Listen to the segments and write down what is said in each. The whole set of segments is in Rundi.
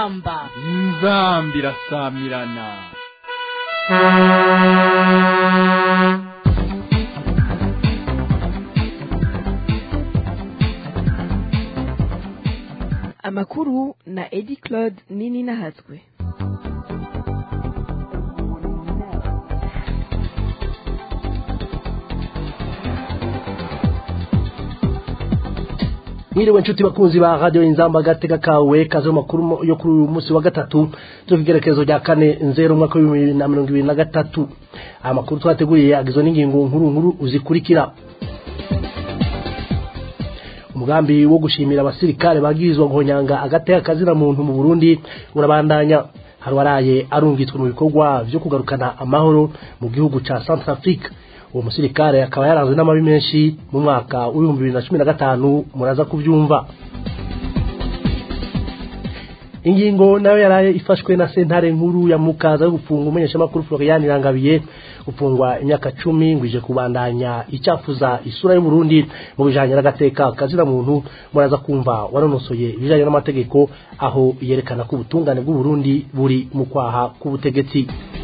inzamba inzamba irasamirana amakuru na edi claude nini nahatswe mwiriwe nshuti bakunzi ba radio inzamba gateka kawe kaze mu makuru yo kuri uyu munsi wa gatatu cyo kigerekezo rya kane nzero umwaka wa bibiri na mirongo ibiri na gatatu aya makuru twateguye agizwe n'ingingo nkuru nkuru uzikurikira umugambi wo gushimira abasirikare bagirizwa guhonyanga agateka kazira muntu mu Burundi urabandanya harwaraye arungitswe mu bikorwa vyo kugarukana amahoro mu gihugu ca Centrafrique uwo musirikare akaba yaranzwe n'amabi menshi mu mwaka w'ibihumbi bibiri na cumi na gatanu muraza kubyumva ingingo nayo yaraye ifashwe na sentare nkuru ya mukaza yo gufunga umumenyeshamakuru Florian Irangabiye gufungwa imyaka cumi ngo ije kubandanya icyafuza isura y'u Burundi mu bijanye n'agateka kazira muntu muraza kumva wanonosoye ibijanye n'amategeko aho yerekana ko ubutungane bw'u Burundi buri mu kwaha k'ubutegetsi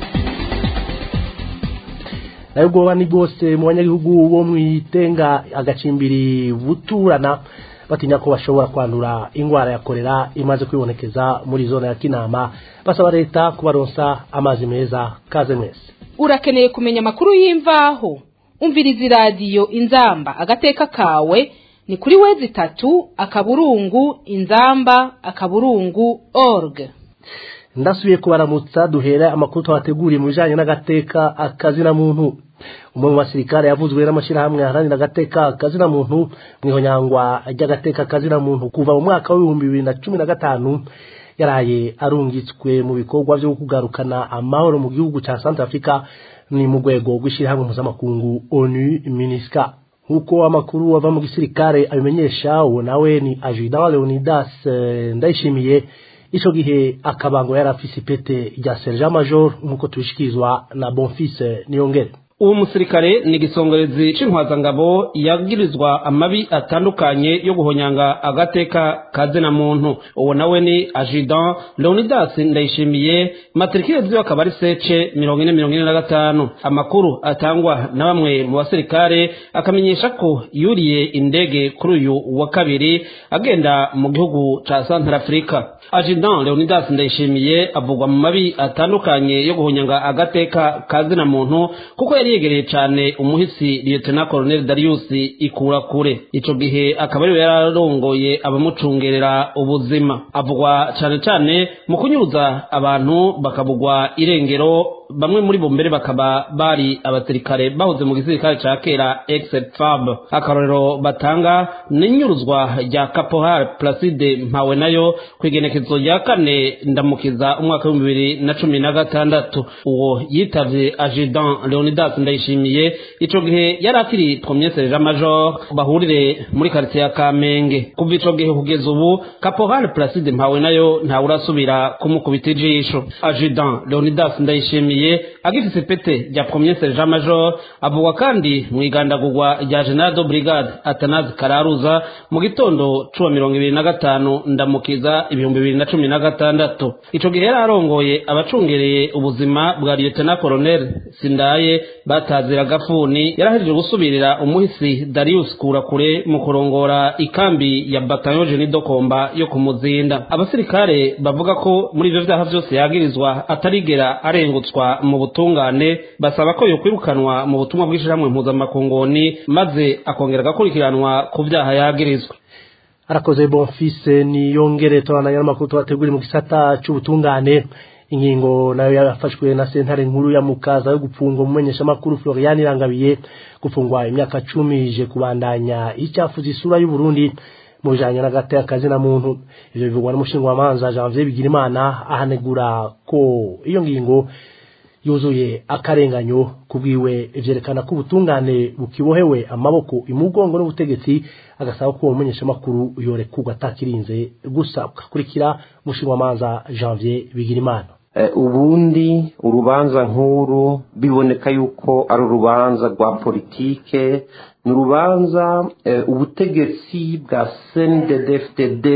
nayo ubwoba ni bwose mu banyagihugu bo mwitenga agacimbiri buturana batinya ko bashobora kwandura ingwara ya korera imaze kwibonekeza muri zona ya kinama basaba leta kubaronsa amazi meza kaze mwese urakeneye kumenya amakuru y'imvaho umviriza iradiyo inzamba agateka kawe ni kuri wezi itatu akaburungu inzamba akaburungu org ndasubiye kubaramutsa duhera amakuru twabateguriye mu bijanye n'agateka akazina muntu umwe mu basirikare yavuzwe n'amashyirahamwe aharanira agateka kazina muntu mu ihonyangwa ry'agateka kazina muntu kuva mu mwaka w'ibihumbi bibiri na cumi na gatanu yaraye arungitswe mu bikorwa byo kugarukana amahoro mu gihugu cya Centrafrica ni mu rwego rw'ishyirahamwe mpuzamakungu onu minisika nk'uko amakuru ava mu gisirikare abimenyesha uwo nawe ni ajudan leonidas ndayishimiye ico gihe akabango yari afise ipete rya sergent major nk'uko tubishikirizwa na bonfise niyongere uwo musirikare ni igisongerezi c'intwazangabo yagirizwa amabi atandukanye yo guhonyanga agateka kazina muntu uwo nawe ni ajudan leonidas ndayishimiye matrikire ziwe akaba ari sece mirongo ine mirongo ine na gatanu amakuru atangwa na bamwe mu basirikare akamenyesha ko yuriye indege kuri uyu wa kabiri agenda mu gihugu ca santarafrika ajudan leonidas ndayishimiye avugwa mu mabi atandukanye yo guhonyanga agateka kazina muntu kuko yari yegereye cyane umuhisi lieutenant colonel Darius ikura kure ico gihe akaba ariwe yararongoye abamucungerera ubuzima avugwa cyane cyane mu kunyuruza abantu bakabugwa irengero bamwe muri bo mbere bakaba bari abasirikare bahoze mu gisirikare ca kera ex-fab akarorero batanga n'inyuruzwa rya caporal placide mpawe nayo kwigenekezo rya kane ndamukiza umwaka w'ibihumbi bibiri na cumi na gatandatu uwo yitavye ajudan leonidas ndayishimiye ico gihe yari akiri premier sergent major bahurire muri quartier ya kamenge kuva ico gihe kugeza ubu caporal placide mpawe nayo ntawurasubira kumukubita ijisho ajudan leonidas ndayishimiye agifise pete rya premier sergent major avugwa kandi mu igandagurwa rya general de brigade atanazi kararuza mu gitondo cuwa mirongo ibiri na gatanu ndamukiza ibihumbi bibiri na cumi na gatandatu ico gihe yari arongoye abacungereye ubuzima bwa lieutenant colonel sindaye batazira gafuni yarahejeje gusubirira umuhisi darius kurakure mu kurongora ikambi ya bataillon jeni dokomba yo kumuzinda abasirikare bavuga ko muri ivyo vyaha vyose yagirizwa atarigera arengutswa mu butungane basaba ko yokwirukanwa mu butumwa bw'ishirahamwe mpuzamakongoni maze akongera agakurikiranwa ku vyaha yagirizwa arakoze bonfise niyongere turananya n'amakuru tubateguri mu gisata c'ubutungane ingingo nayo yafashwe na sentare nkuru ya mukaza yo gupfunga umumenyeshamakuru Florian Irangabiye gufungwa imyaka cumi ije kubandanya icyafuza isura y'u Burundi mu bijanye n'agateka kazina muntu ivyo bivugwa n'umushingamanza Janvier Bigirimana ahanegura ko iyo ngingo yuzuye akarenganyo kubwiwe ivyerekana ko ubutungane bukibohewe amaboko imugongo n'ubutegetsi agasaba ko umumenyeshamakuru yorekurwa atakirinze gusa ugakurikira umushingamanza Janvier Bigirimana ubundi urubanza nk'uru biboneka yuko ari urubanza rwa politike ni urubanza ubutegetsi bwa cndfdd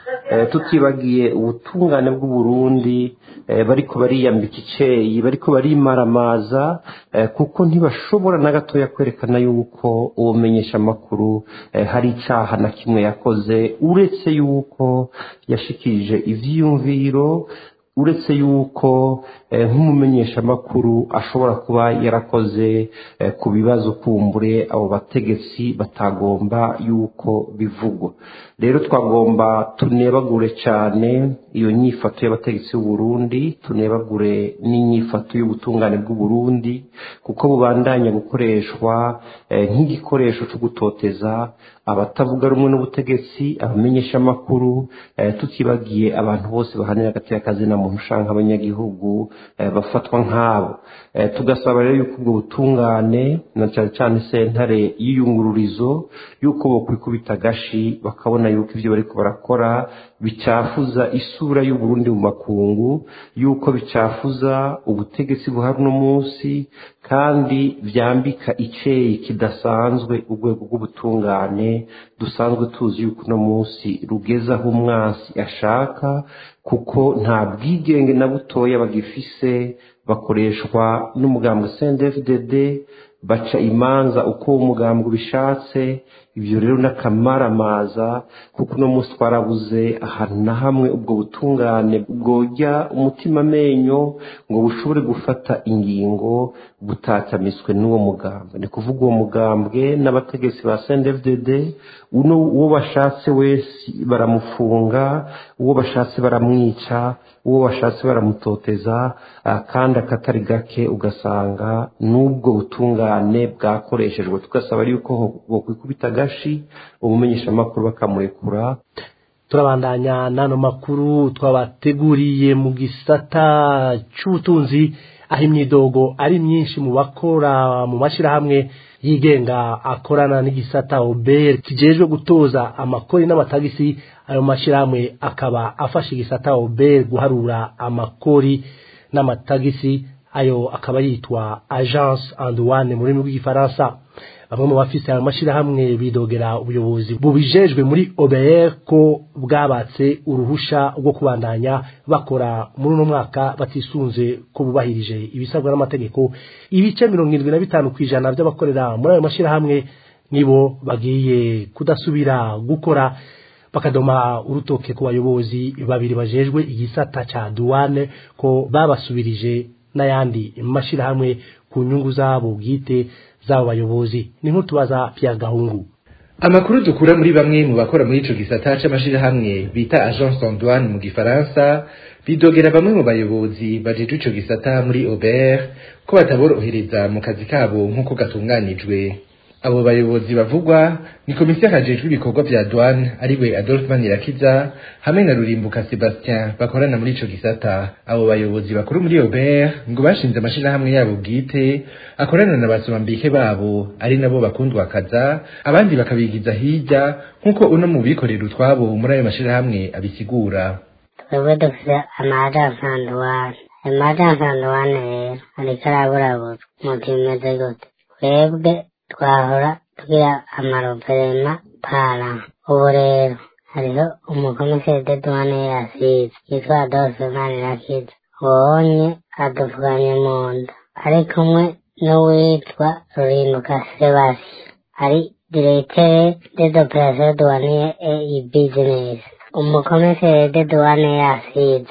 tutibagiye ubutungane bw'uburundi bariko bariyambika iceyi bariko barimaramaza kuko ntibashobora na gatoya kwerekana yuko ubumenyesha amakuru hari icaha na kimwe yakoze uretse yuko yashikirije ivyiyumviro uretse yuko nk'umumenyeshamakuru ashobora kuba yarakoze ku bibazo kumbure abo bategetsi batagomba yuko bivugwa rero twagomba tunebagure cyane iyo nyifato y'abategetsi b'uburundi tunebagure n'inyifato y'ubutungane bw'uburundi kuko bubandanya gukoreshwa nk'igikoresho cyo gutoteza abatavuga rumwe n'ubutegetsi abamenyeshamakuru tutibagiye abantu bose bahanira hagati y'akazi na muntu ushaka abanyagihugu bafatwa nk'abo tugasaba rero yuko ubwo butungane na cyane cyane sentare y'iyungururizo yuko bokwikubita agashi bakabona yuko ibyo bariko barakora bicafuza isura y'uburundi mu makungu yuko bicafuza ubutegetsi buhari uno munsi kandi byambika iceyi kidasanzwe urwego rw'ubutungane dusanzwe tuzi yuko uno munsi rugeze aho umwansi ashaka kuko nta bwigenge na butoya bagifise bakoreshwa n'umugambwe CNDD-FDD baca imanza uko umugambwe ubishatse ibyo rero n'akamaramaza kuko uno munsi twarabuze ahantu na hamwe ubwo butungane bwojya umutima amenyo ngo bushobore gufata ingingo butatamiswe n'uwo mugambwe ni kuvuga uwo mugambwe n'abategetsi ba CNDD-FDD uno uwo bashatse wese baramufunga uwo bashatse baramwica uwo bashatse baramutoteza kandi akatari gake ugasanga n'ubwo butungane bwakoreshejwe tugasaba yuko bokwikubita agashi ubumenyeshamakuru bakamurekura turabandanya n'ano makuru twabateguriye mu gisata cy'ubutunzi aho imyidogo ari myinshi mu bakora mu mashyirahamwe yigenga akorana n'igisata oberi kijejwe gutoza amakori n'amatagisi ayo mashyirahamwe akaba afasha igisata oberi guharura amakori n'amatagisi ayo akaba yitwa agence anduwane mu rurimi rw'igifaransa bamwe mu bafise ayo mashyirahamwe bidogera ubuyobozi bubijejwe muri OBR ko bwabatse uruhusha rwo kubandanya bakora muri uno mwaka batisunze ko bubahirije ibisabwa n'amategeko ibice mirongo irindwi na bitanu ku ijana by'abakorera muri ayo mashyirahamwe nibo bagiye kudasubira gukora bakadoma urutoke ku bayobozi babiri bajejwe igisata ca duwane ko babasubirije n'ayandi mashyirahamwe ku nyungu zabo bwite z'abo bayobozi ni nk'utubaza Pierre Gahungu amakuru dukura muri bamwe mu bakora muri ico gisata c'amashirahamwe bita agence en douane mu gifaransa bidogera bamwe mu bayobozi bajejwe ico gisata muri Aubert ko bataborohereza mu kazi kabo nk'uko gatunganijwe abo bayobozi bavugwa ni komisiyo hajejwe ibikorwa vya douane ariwe Adolphe Manirakiza hamwe na Rurimbuka Sebastien bakorana muri ico gisata abo bayobozi bakuru muri Aubert ngo bashinze amashirahamwe yabo bwite akorana na basomambike babo ari nabo bakundwa kaza abandi bakabigiza hirya nk'uko uno mu bikorera utwabo muri ayo mashirahamwe abisigura twebwe dufite amajansi anduwane ayo majansi anduwane rero ariko araburabura mu bimeze gute twebwe twahora tugira amaroverema para ubu rero hariho umukomiseri de douane yasize yitwa adolphe manirakiza ubonye adupfukanye mu nda ari kumwe n'uwitwa rurinduka sebasi ari diregiteri de d'operation douanier et business umukomiseri de douane yasize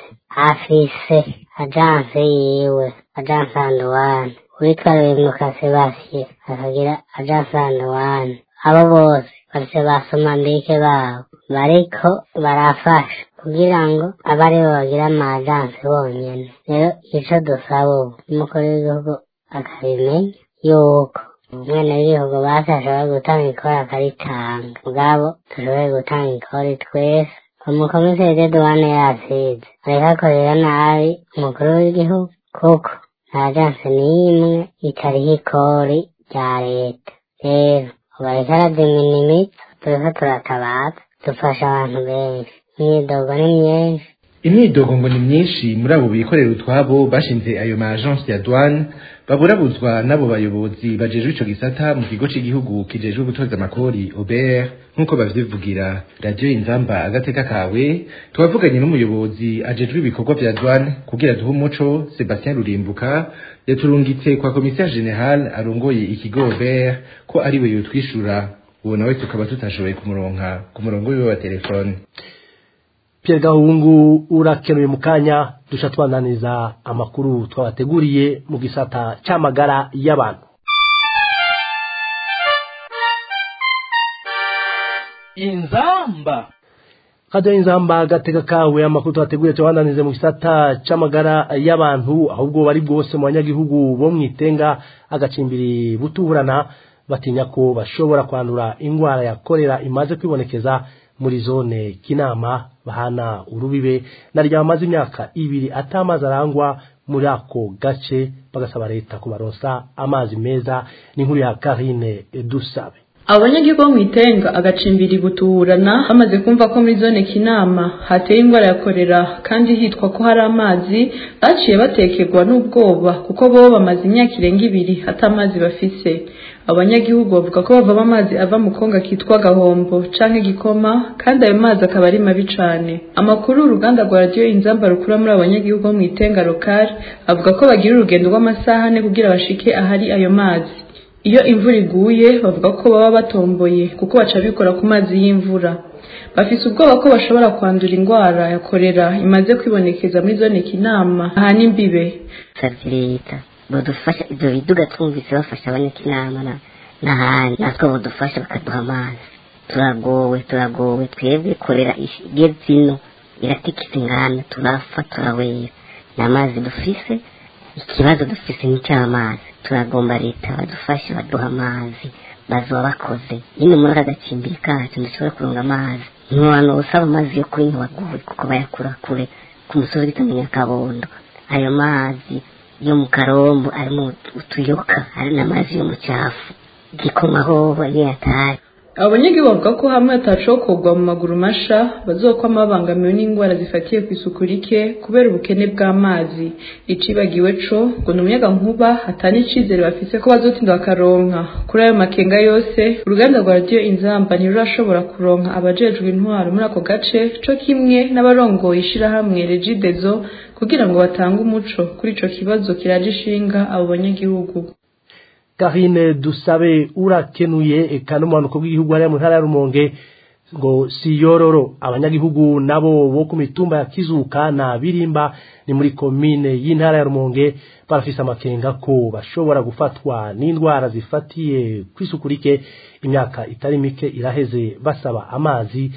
afise ajanse yiwe ajanse anduwane witwa rurinduka sebasi akagira ajanse anduwane abo bose bafise basoma mbike babo bariko barafasha kugira ngo abe aribo bagira amajansi bonyene rero ico dusaba ubu umukuru w'igihugu akabimenya yuko umwana w'igihugu basi ashobora gutanga ikori akaritanga ubwabo dushoboye gutanga ikori twese umukomiseri de douane yasize ariko akorera nabi umukuru w'igihugu kuko nta jansi n'imwe itariho ikori rya leta rero ubu ariko aradiminimitsa turiko turatabaza dufasha abantu benshi imyidogo ni myinshi imyidogo ngo ni myinshi muri abo bikorera utwabo bashinze ayo ma agence ya douane baburabuzwa n'abo bayobozi bajejwe ico gisata mu kigo c'igihugu kijejwe gutoza amakori OBR nk'uko bavyivugira radiyo inzamba agateka kawe twavuganye n'umuyobozi ajejwe ibikorwa vya douane kugira duhe umuco Sebastien Rurimbuka yaturungitse kwa commissaire general arongoye ikigo OBR ko ariwe yotwishura uwo nawe tukaba tutashoboye kumuronka ku murongo wiwe wa telefone Pierre Gahungu urakenuye mu kanya dusha twananiza amakuru twabateguriye mu gisata c'amagara y'abantu inzamba Radio Inzamba gateka kawe amakuru twateguye twabananize mu gisata c'amagara y'abantu ahubwo bari bwose mu banyagihugu bo mwitenga agacimbiri butuburana batinya ko bashobora kwandura ingwara ya kolera imaze kwibonekeza muri zone kinama bahana urubibe na ryamaze imyaka ibiri atamazi arangwa muri ako gace bagasaba leta kubaronsa amazi meza n'inkuru ya Karine Dusabe abo banyagihugu bo mu itenga agacimbiri gutuburana bamaze kumva ko muri zone kinama hateye indwara ya korera kandi hitwa ko hari amazi baciye batekerwa n'ubwoba kuko bo bamaze imyaka irenga ibiri hata amazi bafise abo banyagihugu bavuga ko bavamo amazi ava mu konga kitwa gahombo canke gikoma kandi ayo mazi akaba ari mabi cane amakuru uruganda rwa radiyo inzamba rukura muri abo banyagihugu bo mu itenga lokari avuga ko bagira urugendo rw'amasaha ane kugira bashike ahari ayo mazi iyo imvura iguye bavuga ko baba batomboye kuko baca bikora ku mazi y'imvura bafise ubwoba ko bashobora kwandura indwara ya korera imaze kwibonekeza muri zone kinama aha n'imbibe savye leta bodufasha ivyo biduga twumvise bafasha abanyakinama na- n'ahandi natwe bodufasha bakaduha amazi turagowe turagowe twebwe korera igeze ino iratikisa inganda turapfa turabera ni amazi dufise ikibazo dufise n'icy'amazi turagomba leta badufashe baduha amazi bazoba bakoze nyine muri aka gacimbiri kacu dushobora kuronga amazi ntiwantu usaba amazi yo kuri ntiwaguwe kuko bayakura kure ku musozi bita mu nyakabondo ayo mazi yo mu karombo arimo utuyoka hari n'amazi yo mu cyafu igikoma hoho niyo yataye abo banyagihugu bavuga ko hamwe hatacokorwa mu maguru masha bazokwama babangamiwe n'indwara zifatiye ku isuku rike kubera ubukene bw'amazi icibagiwe co ngo ni umuyaga nkuba hatana icizere bafise ko bazotinda bakaronka kuri ayo makenga yose uruganda rwa radiyo inzamba ntirurashobora kuronka abajejwe intwaro muri ako gace co kimwe n'abarongoye ishirahamwe regidezo kugira ngo batange umuco kuri ico kibazo kiraje ishinga abo banyagihugu Karine Dusabe urakenuye eka n'umuhanuko bw'igihugu hariya mu ntara ya Rumonge ngo si yororo abanyagihugu nabo bo ku mitumba ya Kizuka na Birimba ni muri komine y'intara ya Rumonge barafise amakenga ko bashobora gufatwa n'indwara zifatiye kwisukurike imyaka itari mike iraheze basaba amazi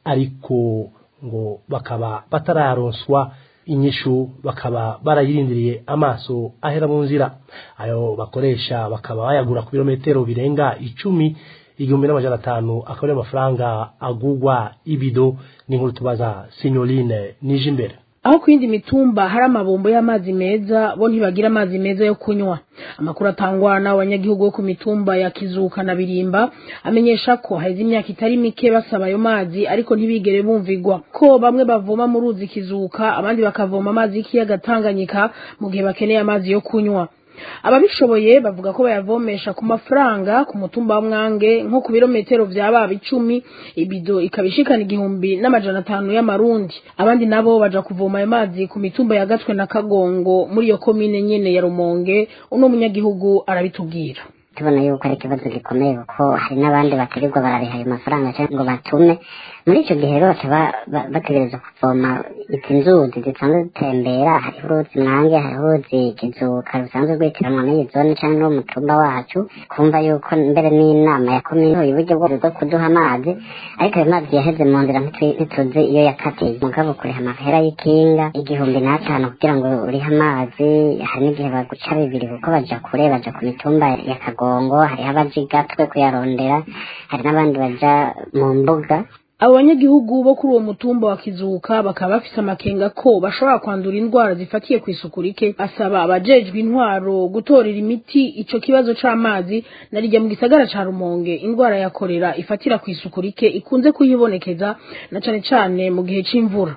ariko ngo bakaba batararonswa inyishu bakaba barayirindiriye amaso ahera mu nzira ayo bakoresha bakaba bayagura ku birometero birenga icumi igihumbi n'amajana atanu akaba ariyo mafaranga agugwa ibido n'inkuru tubaza sinyoline nije imbere aho ku yindi mitumba hari amabombo y'amazi meza bo ntibagira amazi meza yo kunywa amakuru atangwa n'abanyagihugu bo ku mitumba ya kizuka na birimba amenyesha ko haheze imyaka itari mike basaba ayo mazi ariko ntibigere bumvigwa ko bamwe bavoma mu ruzi kizuka abandi bakavoma amazi y'ikiyaga tanganyika mu gihe bakeneye amazi yo kunywa ababishoboye bavuga ko bayavomesha ku mafaranga ku mutumba wa mwange nko ku birometero vya baba icumi ibido ikaba ishikana igihumbi n'amajana atanu y'amarundi abandi nabo baja kuvoma ayo mazi ku mitumba ya gatwe na kagongo muri iyo komine nyene ya rumonge uno munyagihugu arabitubwira tubona yuko ari ikibazo gikomeye kuko hari n'abandi bakirirwa barariha ayo mafaranga cyangwa ngo batume muri icyo gihe rero bakaba ba- bategereza kuvoma izi nzuzi zisanzwe zitembera hariho uruzi mwange hariho uruzi kizuka rusanzwe rwitiranwa n'iyi zone cyangwa n'uwo mutumba wacu kumva yuko mbere n'inama ya komine uburyo bwo bwo kuduha amazi ariko ayo mazi yaheze mu nzira ntitwi- ntituzi iyo yakatiye mugabo kuriha amahera y'ikinga igihumbi n'atanu kugira ngo urihe amazi hari n'igihe baguca bibiri kuko baja kure baja ku mitumba ya kagongo hariho abaja igatwe kuyarondera hari n'abandi baja mu mbuga abo banyagihugu bo kuri uwo mutumba wa kizuka bakaba bafise amakenga ko bashobora kwandura indwara zifatiye ku isuku rike asaba abajejwe intwaro gutorera imiti ico kibazo c'amazi narijya mu gisagara ca rumonge indwara ya korera ifatira ku isuku rike ikunze kuyibonekeza na cane cane mu gihe c'imvura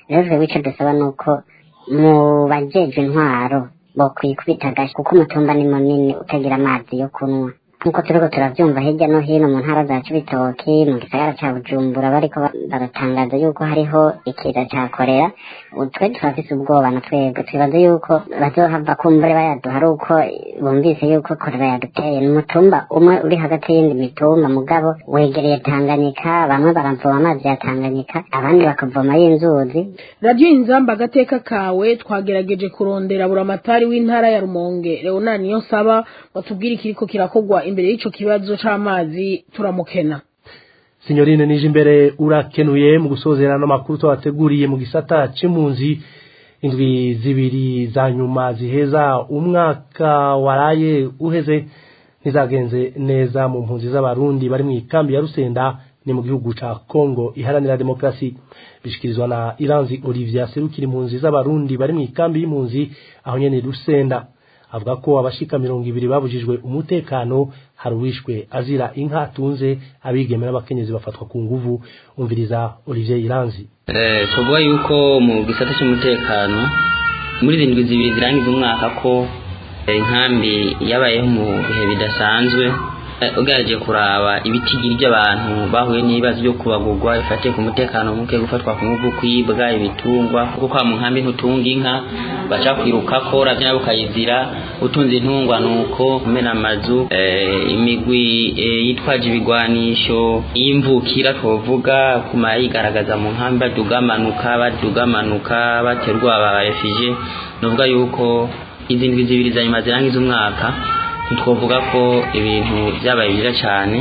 rero twebwe icyo dusaba ni uko mu bajejwe intwaro bokwikubita agashi kuko umutumba ni munini utagira amazi yo kunywa nk'uko turiko turavyumva hirya no hino mu ntara za cibitoki mu gisagara ca bujumbura bariko ba- baratangaza yuko hariho ikiza ca korera ubu twe turafise ubwoba na twebwe twibaza yuko bazohava kumbure bayaduha ari uko bumvise yuko korera yaduteye ni umutumba umwe uri hagati y'indi mitumba mugabo wegereye tanganyika bamwe baravoma amazi ya tanganyika abandi bakavoma y'inzuzi radiyo inzamba agateka kawe twagerageje kurondera buramatari w'intara ya rumonge leonard niyo nsaba batubwire ikiriko kirakorwa imbere y'ico kibazo c'amazi turamukena Signorine nije imbere urakenuye mu gusozera no makuru twabateguriye mu gisata c'impunzi indwi zibiri za nyuma ziheza umwaka waraye uheze ntizagenze neza mu mpunzi z'abarundi bari mu ikambi ya Rusenda ni mu gihugu ca Kongo iharanira demokrasi bishikirizwa na Iranzi Olivier serukira impunzi z'abarundi bari mu ikambi y'impunzi aho nyene Rusenda avuga ko abashika mirongo ibiri babujijwe umutekano hari uwishwe azira inka atunze abigeme n'abakenyezi bafatwa ku nguvu umviriza Olivier Iranzi Eh, tuvuga yuko mu gisata cy'umutekano muri zindwi zibiri zirangiza umwaka ko eh, inkambi yabayeho mu bihe bidasanzwe Eh, ugerageje kuraba ibitigiri by'abantu bahuye n'ibibazo byo kubagurwa bifatiye ku mutekano muke gufatwa ku nguvu kwibwa ibitungwa kuko kwa mu nkambi ntutunga inka baca kwirukako ravyo nabo ukayizira utunze intungwa nuko kumena amazu eh, imigwi eh, yitwaje ibigwanisho y'imvukira twovuga kuma yigaragaza mu nkambi badugamanuka badugamanuka baterwa aba refugee novuga yuko izi ndwi zibiri za nyuma zirangiza umwaka ntitwovuga ko ibintu byabaye byiza cyane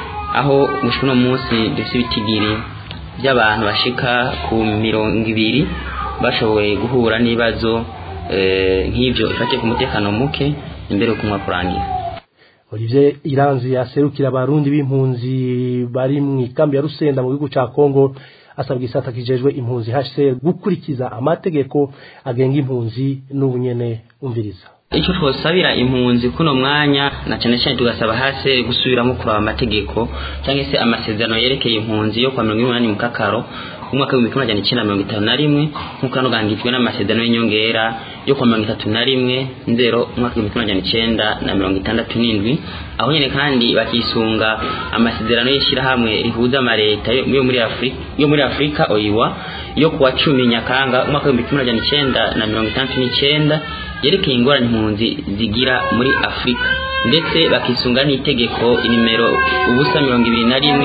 aho gushika uno munsi dufite ibitigiri by'abantu bashika ku mirongo ibiri bashoboye guhura n'ibibazo eh, nk'ivyo ifatiye ku mutekano muke imbere y'uko umwaka urangira Olivier Iranzi aserukira abarundi b'impunzi bari mu ikambi ya Rusenda mu gihugu ca Kongo asabwa isata kijejwe impunzi HCR gukurikiza amategeko agenga impunzi n'ubunyene umviriza icyo twosabira impunzi kuno mwanya na cyane cyane tugasaba hasi gusubiramo kuraba amategeko cyangwa se amasezerano yerekeye impunzi yo kwa mirongo inani mu kakaro umwaka w'ibihumbi kimwe magana icyenda mirongo itanu na rimwe nk'uko hano gangijwe n'amasezerano y'inyongera yo kwa mirongo itatu na rimwe nzero umwaka w'ibihumbi kimwe magana icyenda na mirongo itandatu n'indwi aho nyine kandi bakisunga amasezerano y'ishyirahamwe rihuza amaleta yo yo muri afurika yo muri afurika oyiwa yo kuwa cumi nyakanga umwaka w'ibihumbi kimwe magana icyenda na mirongo itandatu n'icyenda yerekeye ingorane impunzi zigira muri afurika ndetse bakisunga n'itegeko inimero ubusa mirongo ibiri na rimwe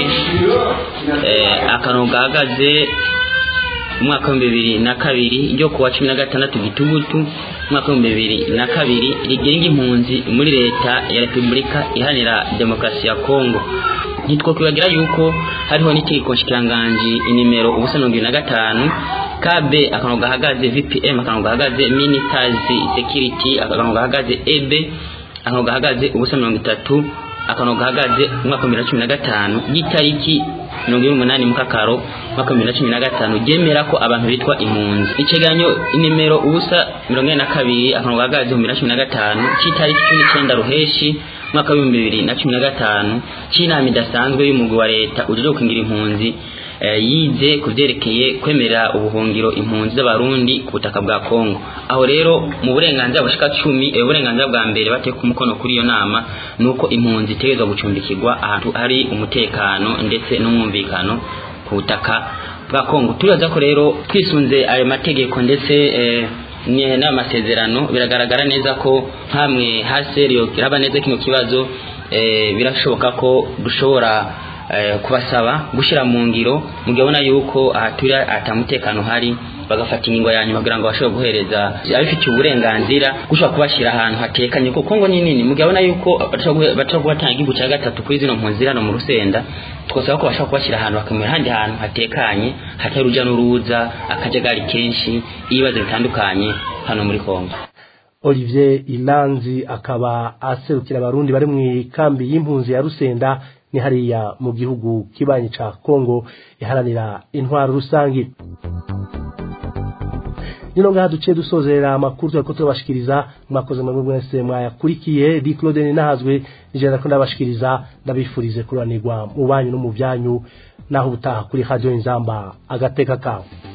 eh, akantu gahagaze umwaka w'ibihumbi bibiri na kabiri ryo kuwa cumi na gatandatu gitugutu umwaka w'ibihumbi bibiri na kabiri rigenga impunzi muri leta ya repubulika iharanira demokarasi ya kongo ntitwokwibagira yuko hariho n'itegeko nshikiranganji inimero ubusa mirongo ibiri na gatanu kb akantu gahagaze vpm akantu gahagaze minitazi security akantu gahagaze eb akantu gahagaze ubusa mirongo itatu akantu gahagaze umwaka wa bibiri na cumi na gatanu y'itariki mirongo ine n'umunani mukakaro umwaka wa bibiri na cumi na gatanu ryemera ko abantu bitwa impunzi icegeranyo inimero ubusa mirongo ine na kabiri akantu gahagaze mu bibiri na cumi na gatanu c'itariki cumi n'icyenda ruheshi umwaka w'ibihumbi bibiri na cumi na gatanu c'inama idasanzwe y'umugwi wa leta ujejwe gukingira impunzi eh, yize ku vyerekeye kwemerera ubuhungiro impunzi z'abarundi ku butaka bwa kongo aho rero mu burenganzira bushika cumi eh, uburenganzira bwa mbere bateye ku mukono kuri iyo nama ni uko impunzi itegerezwa gucumbikirwa ahantu hari umutekano ndetse n'umwumvikano ku butaka bwa kongo turibaza ko rero twisunze ayo mategeko ndetse eh, ni- n'amasezerano biragaragara neza ko hamwe haseriyo kiraba neza kino kibazo eh, birashoboka ko dushobora eh, kubasaba gushyira mu ngiro mugabona yuko ahaturi atamutekano hari bagafata ingingo ya nyuma kugira ngo bashobore guhereza abifitiye uburenganzira gushobora kubashyira ahantu hatekanye kuko kongo ni nini mugabona yuko bashobora kubatanga igihugu cya gatatu kuri zino mpunzi ziri hano mu rusenda twasaba ko bashobora kubashyira ahantu bakamera ahandi hantu hatekanye hatari urujya n'uruza akajagari kenshi ibibazo bitandukanye hano muri kongo Olivier Ilanzi akaba aserukira abarundi bari mu ikambi y'impunzi ya Rusenda ni hariya mu gihugu kibanyi ca Kongo iharanira intwaro rusangi nino ngaha duciye dusozera amakuru turiko turabashikiriza mwakoze mwebwe mwese mwayakurikiye di Claude nahazwe nijana ko ndabashikiriza ndabifurize kuranirwa mu banyu no mu byanyu naho ubutaha kuri radio inzamba agateka kawe